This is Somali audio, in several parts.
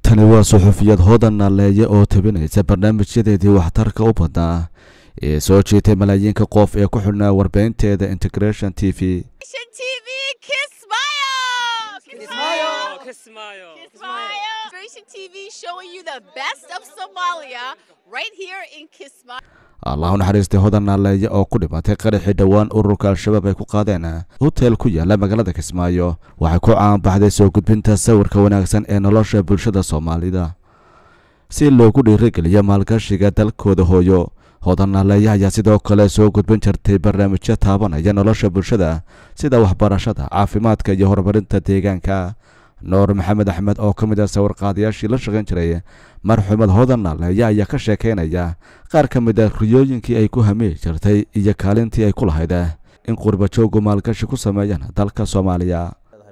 tani waa suxufiyad hoodan naaleeye oo tabinaysa barnaamijyadeedii waxtarka u badnaa ee soo jiitay malaayiinka qof ee ku xidhnaa warbaahinteeda integration t v TV, kiss smile! Kiss smile! Kiss smile. Kiss smile! Integration TV showing you the best of Somalia right here in Kismayo. allah u naxariistay hodan naaleeye oo ku dhimatay qaraxii dhowaan ururka al-shabaab ay ku qaadeen hoteel ku yaala magaalada kismaayo waxay ku caanbaxday soo gudbinta sawirka wanaagsan ee nolosha bulshada soomaalida si loogu dhiirigeliyo maalgashiga dalkooda hooyo hodan naaleeye ayaa sidoo kale soo gudbin jirtay barnaamijyo taabanaya nolosha bulshada sida waxbarashada caafimaadka iyo horumarinta deegaanka nuur maxamed axmed oo ka mid ah sawirqaadayaashii la shaqayn jiray marxuumad hodan naaleeye ayaa ka sheekaynaya qaar ka mid ah riyooyinkii ay ku hamiyi jirtay iyo kaalintii ay ku lahayd in qurbajoogu maalgashi ku sameeyaan dalka soomaaliya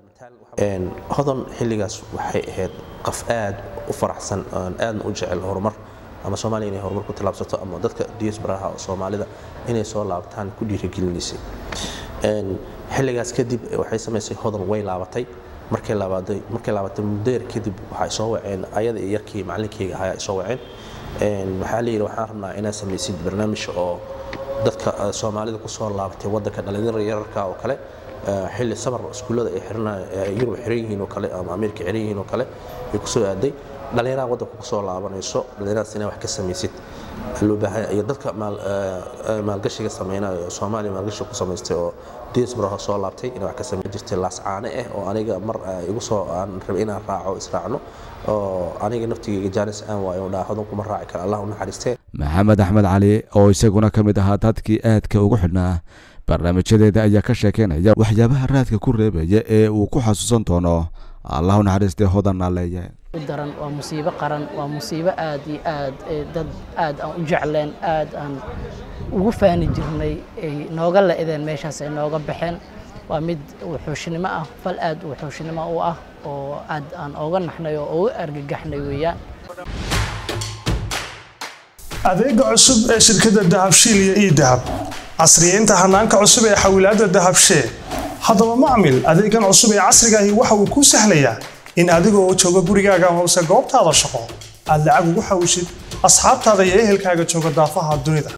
hodan xilligaas waxay ahayd qof aad u faraxsan oon aadna u jecel horumar ama soomaaliya inay horumar ku tallaabsato ama dadka diasbaraha oo soomaalida inay soo laabtaan ku dhiirigelinaysay xilligaas kadib waxay samaysay hodan way laabatay markay laabatay markay laabatay muddeer kadib waxay soo waceen ayada iyo yarkii macallinkeyga ahaa ay soo waceen waxaa la yidhi waxaan rabnaa inaad samaysid barnaamij oo dadka soomaalida ku soo laabatay waddanka dhalinyarada yararka oo kale xilli samar iskuullada ay xiranay yurub xiran yihiin oo kale ama ameerika xiran yihiin oo kale ay kusoo aaday dhalinyaraha waddanka ku soo laabanayso dhalinyaradaas inaa wax ka samaysid loo baahan iyo dadka maalgashiga sameynaya oo soomaaliya maalgashiga ku samaystay oo diasbaraha soo laabtay inaa wax ka samayn jirtay laascaane ah oo aniga mar igu soo aan rabay inaan raaco israacno oo aniga naftigeyga jaanis aan waayo oo dhaahadan kuma raaci kara allah u naxariistee maxamed axmed cali oo isaguna ka mid ahaa dadkii aadka ugu xidhnaa barnaamijyadeeda ayaa ka sheekeynaya waxyaabaha raadka ku reebaya ee uu ku xasuusan doono allah u naxariistay hodan naaleeye daran waa musiibo qaran waa musiibo aad iyo aad dad aad aan u jecleen aad aan ugu faani jirnay ay nooga la-ideen meeshaas ay nooga baxeen waa mid wuxuushnimo ah fal aad wuxuushnimo u ah oo aad aan ooga naxnay oo uga argagaxnay weeyaan adeega cusub ee shirkadda dahabshiil iyo ii dahab casriyeynta hanaanka cusub ee xawilaadda dahabshee haddaba macmil adeegan cusub ee casriga ahi waxa uu kuu sahlayaa in adiga oo jooga gurigaaga amase goobtaada shaqo aad lacag ugu xawishid asxaabtaada iyo ehelkaaga jooga daafaha dunida